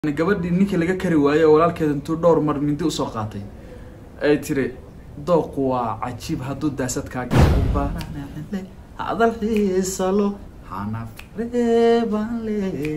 gabadhii ninkii laga kari waayey oo walaalkeeda intuu dhowr mar mindi usoo qaatay ay tiri dooqu waa cajiib hadduu daasad kaa galo baranale hadal xiisalo xanaf reebanle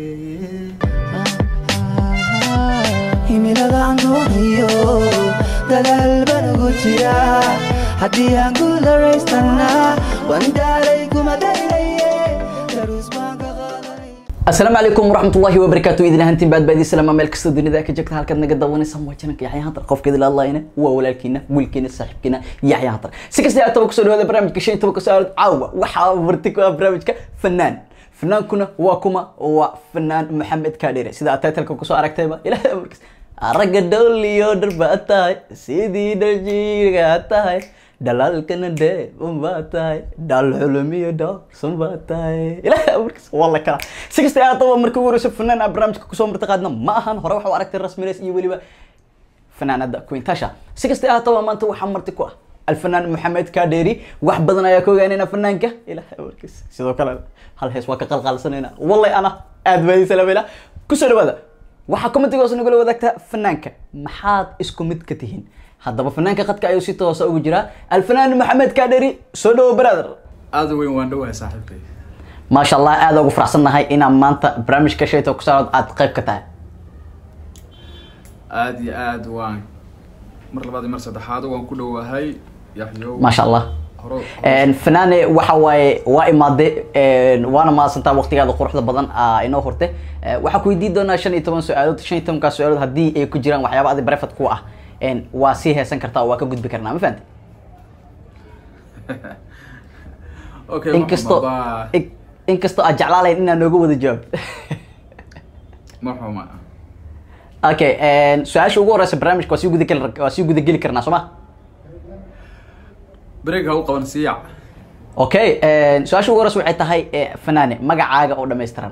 himiladaan doonayo dadaal baan ugu jiraa haddii aan guularaystana waan daalay kuma daynaye daruus baan ka qaadanay asalaamu calaykum waraxmatullahi wabarakaatu idin ahaantiin baad baadi salaama meel kasta dunida ka joogta halkaad naga daawanaysa waa jananka yaxya hantar qofkeeda la hadlayna waa walaalkiina wiilkiina saaxiibkiina yaxya hantar si kasta yaa toba kusoo dhawaada barnaamijka shan iyo tobanka saacadood caawa waxaa marti ku ah barnaamijka fanaan fanaankuna waa kuma waa fanaan maxamed kaadhere sida aad titleka kusoo aragtayba ilaahay amarkiis ragga dhowliyo dharbaa tahay sidii dharjiiga tahay dhalaalkana dheeban baa tahay dhaal xulumiyo dhowrsan baa tahay ilaahay amarkiis waa la kala si kasta yaa toba markii ugu horeysa fanaan aa barnaamijka kusoo marti qaadna ma ahan hore waxa u aragtay rasmineys iyo weliba fanaanada queen tasha si kasta yaa toba maanta waxaa marti ku ah alfanaan maxamed kaadheeri wax badan ayaa ka ogaanayna fanaanka ilaahay amarkiis sidoo kale hal hees waa ka qalqaalsanayna wallay ana aad baadi salaameyna kusoo dhawaada waxaa commentigoos nagula wadaagtaa fanaanka maxaad isku mid ka tihiin haddaba fanaanka qadka ayuu si toosa ugu jiraa alfanaan maxamed kaadheri soo dhawo brother aada weyn waan dhawahay saaxiibkay maasha allah aada ugu faraxsannahay inaan maanta barnaamijka shayto kusaarod aad qayb ka tahay aada iyo aada waan mar labaad iyo mar saddexaad waan ku dhowahay yaxyow maasha allah horo fanaane waxa waaye waa imaade waana mahadsantaa waqtigaada quruxda badan aa inoo horte waxaa ku weydiin doonaa shan iyo toban su-aalood shan iyo tobankaa su-aalood haddii ay ku jiraan waxyaaba adi brefad ku ah waa sii heesan kartaa oo waa ka gudbi karnaa ma fahamte okay inkastoo ma in- inkastoo aad jeclaalayn inaa nooga wada jawaab xuma okay su-aasha ugu horeysa barnaamijka waa sii gudageli waa sii gudageli karnaa soo ma break ha u qaban siiyac okay su-aasha ugu horeysa waxay tahay eh, fanaane magacaaga oo dhammaystiran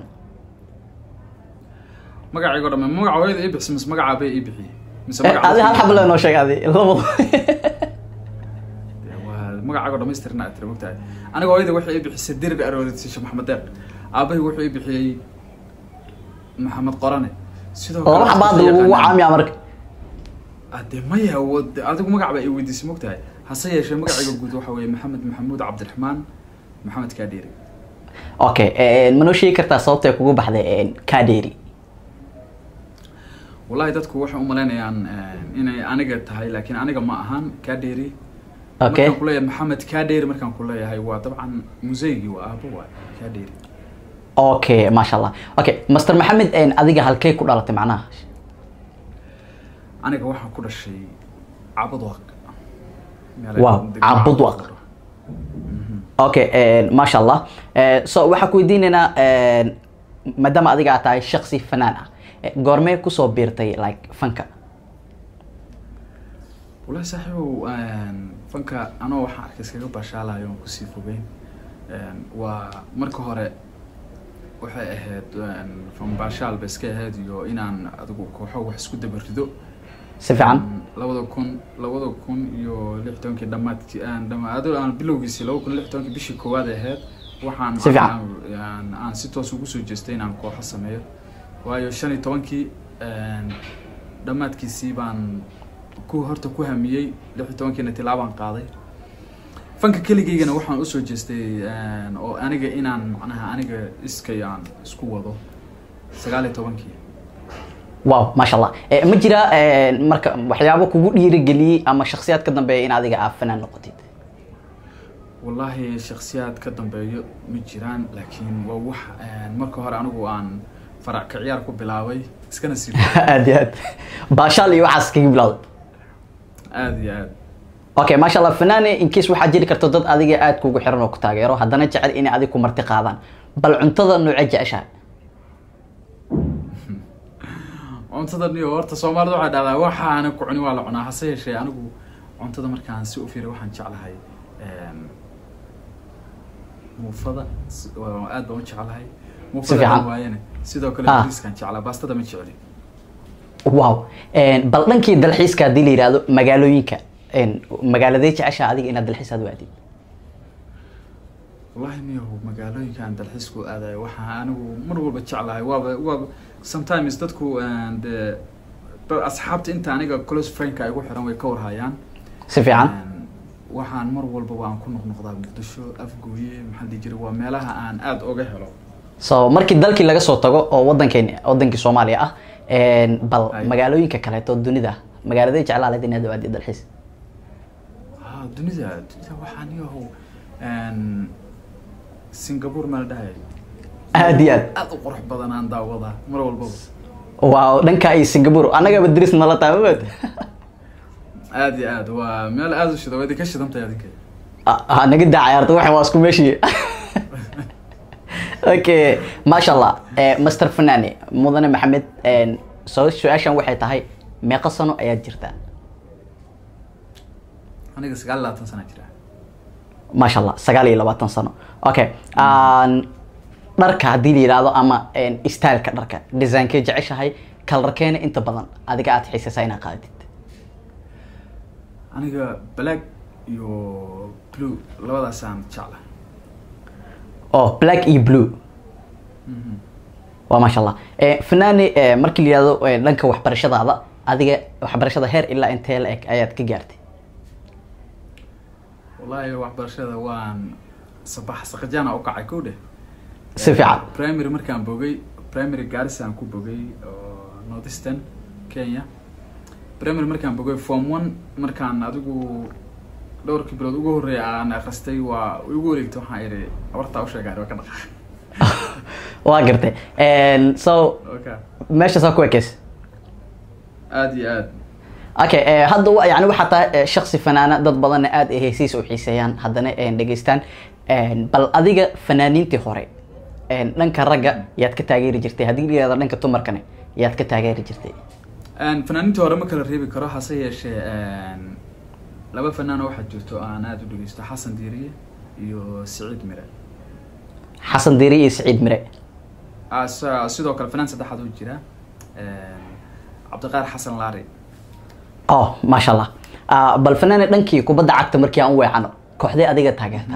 magacaygo dhamme magaca hooyada ii bixisa mise magaca aabay ii bixiyey mise Eh, adi hal xab le noo sheeg adi labado waa magacaago dhamaystirna aad tiri mogtahay aniga hooyada waxay ii bixisay dirir aroorid sisha maxamed deeq aabahay wuxuu ii bixiyey maxamed qorane sidoo laba xaba hadda lagugu caamiya marka ade maya wad- adigu magac baa ii weydiisay mogtahay hase yeeshee magacayga guud waxa weeye maxamed maxamuud cabdiraxmaan maxamed kaadhiiri okay ma noo sheegi kartaa sababta ay kugu baxday kaadheeri wallahi dadku waxay umalaynayaan inay aniga tahay laakiin aniga ma ahan kaadheeri okay markaan kuleeyahay maxamed kaadheeri markaan kuleeyahay waa dabcan museygii waa aabo waa kaadheeri okay maasha allah okay master maxamed adiga halkey ku dhalatay macnaha aniga waxaan ku dhashay cabadwaq Wow, Cabudwaq. okay maasha allah so waxaa ku weydiinaynaa maadaama adiga aad tahay shaksi fanaan ah eh, goormee kusoo biirtay like fanka wallahi saaxiibow fanka anoo waxaan arkay iskaga baashaalayo oon kusii fogeyn waa marka hore waxay ahayd fan baashaal ba iska ahayd iyo inaan adigu kooxo wax isku dabarido si fiican labada kun labada kun iyo lix tobankii dhamaadkii aan dhama ado aan bilowgiisii laba kun lix tobankii bishii koowaad ay ahayd waxaan Si fiican. aan- aan si toos ugu soo jeestay inaan kooxo sameeyo waayo shan iyo tobankii dhammaadkiisii baan ku horta ku hamiyey lix iyo tobankiina tilaabaan qaaday fanka keligaygana waxaan usoo jeestay oo aniga inaan macnaha aniga iskay aan isku wado sagaal iyo tobankii wow maasha allah Eh, ma jira eh, marka waxyaabo kugu dhiirigeliyey ama shaksiyaad ka dambeeya in adiga aad fanaan noqotid wallaahi shaksiyaad ka dambeeyo ma jiraan laakiin waa wax marka hore anigu aan farac ka ciyaar ku bilaabay iskana sii aad iyo aad baashaal iyo waxaas kaga bilowday aada iyo aad okay maasha allah fanaane in case waxaa jiri karto dad adiga aad kugu xiran oo ku taageero haddana jecel inay adig ku marti qaadaan bal cuntada noocee jeceshahay cuntada niyo horta soomaalida waxay dhahdaa waxaana ku cuni waa la cunaa hase yeeshee anigu cuntada markaan si u fiiriy waxaan jeclahay muufada s- waa- aad baan u jeclahay Si muufada fiican. aan waayane sidoo kale Ah. bariiskaan jeclaa baastada ma jecli wow bal dhankii dalxiiska haddii la yidhaahdo magaalooyinka magaaladee jeceshaa adiga inaad dalxiis aad waadid wallahi miyahu magaalooyinkan dalxiisku aadayo waxaa anigu mar walba jeclahay waaba waaba sometimes dadku een, dee ba- asxaabta inta aniga close friendka igu xiran way ka warhayaan si fiican Een, waxaan mar walba waan ku noqnoqdaa muqdisho afgooye maxaa la dhihi jiray waa meelaha aan aada oga helo so markii dalkii laga soo tago oo wadankeeni wadankii soomaaliya ah een, bal Ay. magaalooyinka kaleeto dunida magaaladay jeclaa lahayd inaad awaadi dalxiis ah dunida dunida waxaan yahow een, singapore ma la dhahay aad iyo aad aada u qurux badan aan daawadaa mar walbaba waaw dhanka iyo singapore annagaba diris nala tahay maood aada iyo aad waa meel aada u shida waa idinka shidantahay adinka ha naga daa cayaarta waxan waa isku meeshii okay maasha allah Eh, master fanani mudane maxamed een, soo su-aashan waxay tahay meeqa sano ayaad jirtaa aniga sagaal iyo labaatan sana jira maasha allah sagaal iyo labaatan sano okay aan dharka haddii la yidhaahdo ama een, styleka dharka designkee jeceshahay kalarkeena inta badan adiga aad xiisaysaa inaad qaadatid aniga black iyo blue labadaasaan jecla oh black iyo blue waa maasha allah Eh, fanani eh, markii la yidhahdo eh, dhanka waxbarashadaada adiga waxbarashada heer ilaa intee la eg ayaad ka gaartay wallahi waxbarashada waan sabax saqajaana u kacay kow dheh si fiican primary markaan bogay primary garisaan ku bogay oo northeastern kenya primary markaan bogay form one markaan adigu dhowrkii bilood ugu horreeya aan akhristay waa igu wareegtay waxaan idhi abartaa usheegaan waa ka dhaqaa waa gartay Een, so okay meeshaasaa ku ekeys aada iyo aad okay eh, hadda wa- yani waxaa tahay eh, shaksi fanaana dad badanna aad ay heesiisa u xiiseeyaan haddana eh, dhegeystaan Een, bal adiga fanaaniintii hore een, dhanka ragga yaad ka taageeri jirtay haddii la yihahdo dhanka dumarkane yaad ka taageeri jirtay Een, fanaaniintii hore ma kala reebi karo hase yeeshee een, laba fanaano waxaa jirto oo aan aada u dhegeysto xasan diiriye iyo siciid mire xasan diiri iyo saciid mire Ah, sa- sidoo kale fanaan saddexaad oo jira Een, cabdiqaar xasan laari oh maasha allah Ah, bal fanaani dhankii kubadda cagta markii aan u weecano kooxdee adiga taageertaa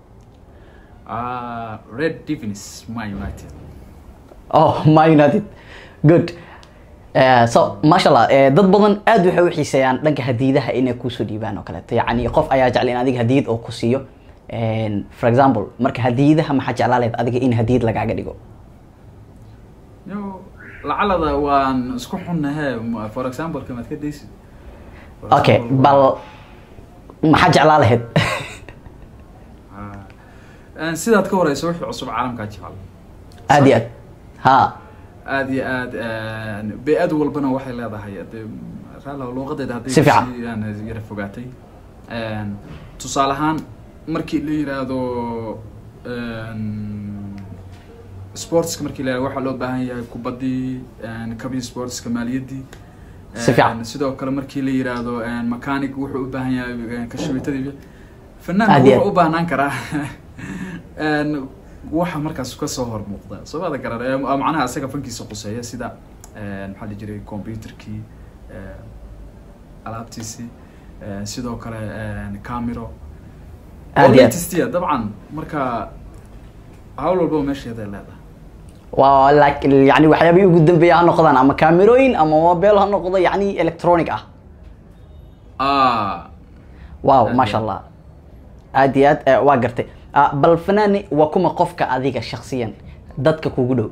Ah, red divins ma united oh ma united good Eh, so maasha allah eh, dad badan aad waxay u xiiseeyaan dhanka hadiidaha inay kusoo dhiibaan oo kaleeto yacni qof ayaa jecel in adiga hadiyad oo ku siiyo Een, for example marka hadiidaha maxaa jeclaa lahayd adiga in hadiyad lagaaga dhigo yo lacalada waan isku xunnahe m- for example kamaad ka daysid For okay example, bal maxaa jeclaa lahayd Ah. Een, sidaad ka horeyso wixii cusub caalamkaa jecel aad iyo aad ha aad iyo aad een, bey-ad walbana waxay leedahay de raala luuqadeeda hadday Si fiican. si aan yara fogaatay Een, tusaale ahaan markii la yiraahdo een, sportska markii la yiraahdo waxaa loo baahan yahay kubaddii een, kabii sportska maaliyaddii Si fiican. Een, sidoo kale markii la yiraahdo een, mechanic wuxuu u baahan yahay een, kashabitadii Aad fanaanka iyo wuxuu aad. u baahnaan karaa een, waxa markaas kasoo hor muuqda soomada garan ee macnaha isaga fankiisa quseeya sida een, maxaa la jiray computerkii een, alaabtiisii een, sidoo kale een, camero Aad iyo aad. latestia dabcan marka hawl walbaba meesheeda ay leedahay waa like yani waxyaabihii ugu dambeeya ha noqdaan ama kaamirooyin ama mobile ha noqdo yani electronic ah ah wow Aad maasha iyo allah aad iyo aad eh, waa gartay Ah, bal fanaani waa kuma qofka adiga shaksiyan dadka kugu dhow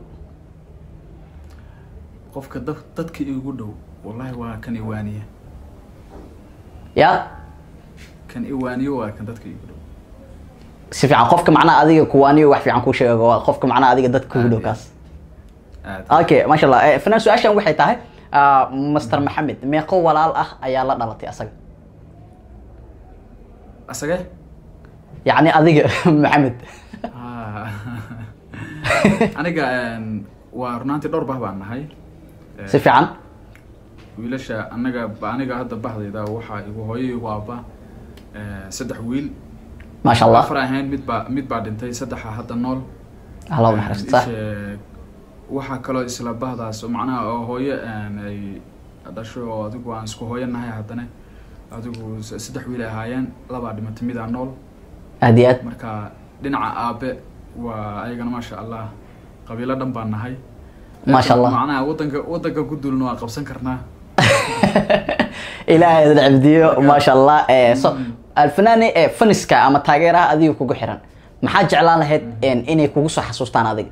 qofka dad dadka igu dhow wallahi waa kan iwaaniye ya kan iwaaniye waa kan dadka igu dhow si fiican qofka macnaha adiga kuwaaniyo wax fiican kuu sheego waa qofka macnaha adiga dadka kugu dhow Aad iyo kaas aad okay maasha allah Eh, fanaan su-aashan waxay tahay ah, master maxamed meeqo walaal ah ayaa la dhalatay asaga asage yacni adiga maxamed Ah. aniga een, waa runaantii dhowr bah baan nahay Eh, si fiican wiilasha anaga ba aniga hadda bahdayda waxaa igu hooyo igu aaba eh, saddex wiil maasha allah afar ahayn mid baa mid baa dhintay saddexa hadda nool allah u Eh, naxariista ishe- waxaa kaloo isla bahdaas oo macnaha oo hooyo een, ay dhasho oo adigu aan isku hooyo nahay haddana adigu s- saddex wiil ay ahaayeen labaa dhimatay midaa nool aad iyo aad marka dhinaca aabe waa ayagana maasha allah qabiilo dhan baan nahay Maasha Allah. macnaha wadanka wadanka ku duulna waa qabsan karnaa ilaahay idin cabdiyo Marka- maasha allah Eh, so Mm. alfanaani ee faniska ama taageeraha adiga kugu xiran maxaa jeclaan lahayd een, inay kugu soo xasuustaan adiga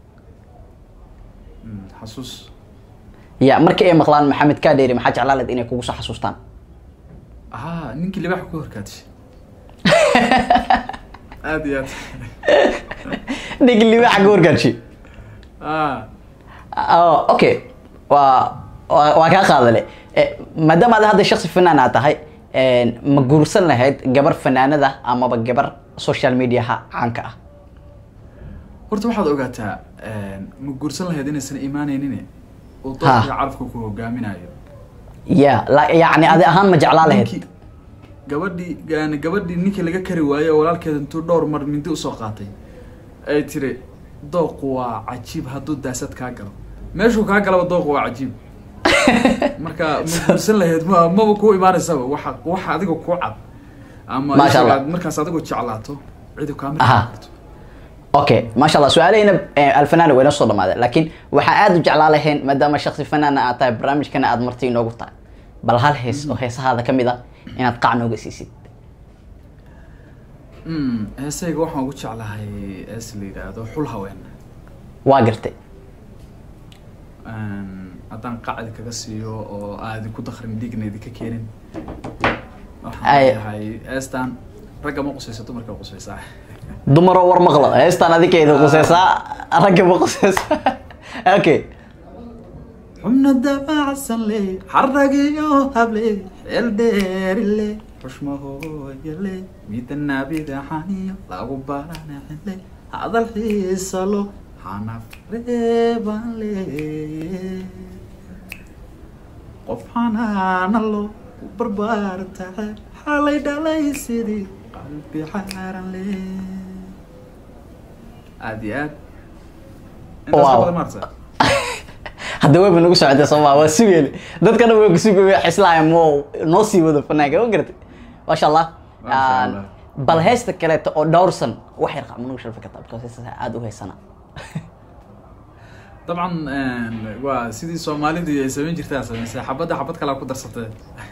Mm, xasuus ya markii ay maqlaan maxamed kaadheeri maxaa jeclaan lahayd inay kugu soo xasuustaan haa ninkii libaxa ku horkaadishay aad iyo aad dhigi libaxa ka wargaadshi ah Oh, okay waa waa waa kaa qaadale Eh, maadaama aad hadda shaksi fanaan aad tahay een, ma guursan lahayd gabar fanaanada amaba gabar social mediaha caanka ah horta waxaad ogaataa ma guursan lahayd inaysan imaanaynin oo Ha. doorka carabka ku hogaaminayo ya la- yacni adi ahaan ma jeclaa lahayd Ninkii- gabadhii yani gabadhii ninkii laga kari waaye oo walaalkeeda intuu dhowr mar mindi usoo qaatay ay tiri dooqu waa cajiib hadduu daasad kaa galo meeshuu kaa galaba dooqu waa cajiib marka ma guursan lahayd ma maba kuu imaanaysaba waxa waxa adiga kuu cad ama Maasha Allah. isaga markaas adigu jeclaato cidu kaa Aha. mid karto okay maasha allah su-aalahayna eh, alfanaan wayna soo dhamaadeen laakiin waxaa aada u jeclaa lahayn maadaama shaksi fanaana aad tahay barnaamijkana aad marti inoogu tahay bal hal hees oo heesahaada ka mid a inaad qac nooga siisid Mm, heesayga waxaan ugu jeclahay hees la yidhaahdo xul haween waa gartay Een, haddaan qacdi kaga siiyo oo aadi ku dakrin dhiigna idinka keenin waxaan Ay. leeyahay heestan ragga ma qusayso dumarka qusaysaa dumaroo war maqlo heestaan adikeeda quseysaa ragga ma quseysaa okay xubna dabacsan le xaragiyo hable xeel dheerile xushmahooyale midana bidaxaniyo lagu baranexile hadal xiisalo xanaf reeban le qof xanaana lo ku barbaartaxe xalay dhalay sidii qalbi xaaran le aad iyo aad intaas ka Wow. badan maarta hadda wayba nagu socotay sooma waa sugeyne dadkana way kusugay xislaaya mo noo sii wado fanaanka ma garatay maasha allah Masha Aan- Allah. bal heesta kaleeto oo dhowrsan wax yar qac ma nagu sharfi kartaa because heestaas aada u heysana dabcan een, waa sidii soomaalidu ay samayn jirtay aa samaysay xabadda xabad kalaa ku darsatay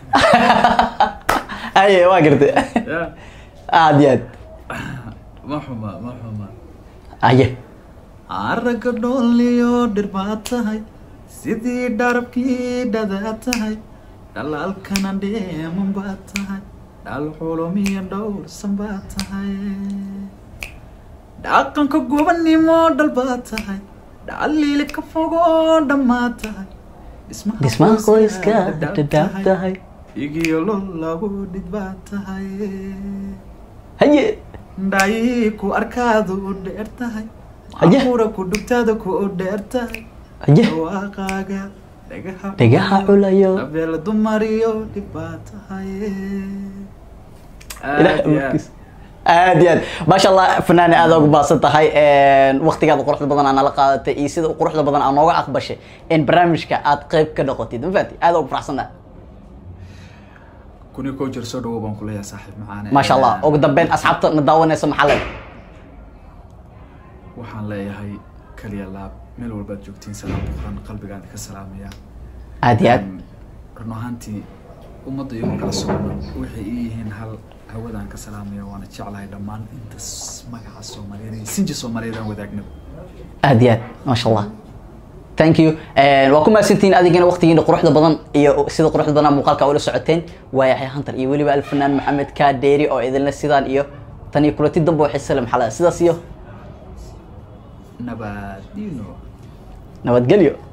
aye waa gartay ya aad iyo aad ma xuma ma xuma aye aragga dhooliyo dhir baad tahay sidii dharabkii dhadaa tahay dhalaalkana dheeman baad tahay dhal xulumiyo dhowrsan baad tahay dhaqanka gobannimo dhal baad tahay dhaliili ka fogoo dhammaad tahay dhismaha qoyska dhadhaab tahay igiyo lol lagu dhid baad tahay haye dhayi ku arkaadu u dheer tahay Haye. abuura ku dhugtaada ku u dheer tahay haye dhawaaqaaga dhagaha dhagaha culayo abeel dumariyo dhib baa tahay ilaah Aad iyo aad. awoodkiisa aad iyo aad maasha allah fanaani aada ugu baadsan tahay waqtigaada quruxda badan aa nala qaadatay iyo sida quruxda badan aa nooga aqbashay in barnaamijka aad qeyb ka noqotid ma fahanti aada ugu faraxsantahay kun iyo kow jeer soo dhawow baan kuleeyahay saaxiib macaane maasha allah ugu dambeyn asxaabta na daawanaysa maxaa le waxaan leeyahay kaliya laab meel walbaad joogtiin salaam buqran qalbigaan ka salaamaya aad iyo aad Een, run ahaantii ummadda iyagu kala socno waxay ii yihiin hal hawadaan ka salaamaya waana jeclahay dhammaan inta s- magaca soomaaliyeed iyo sinji soomaaliyeed aan wadaagnaba aad iyo aad maasha allah thank you waa ku mahadsantihiin adigana waqtigiina quruxda badan iyo sida quruxda badan muuqaalka ula socoteen waa yaxya hunter iyo weliba alfanaan maxamed kaadheeri oo idinla sidaan iyo tan iyo kulanti dambe waxay salam xalada sidaas iyo nabadino nabadgelyo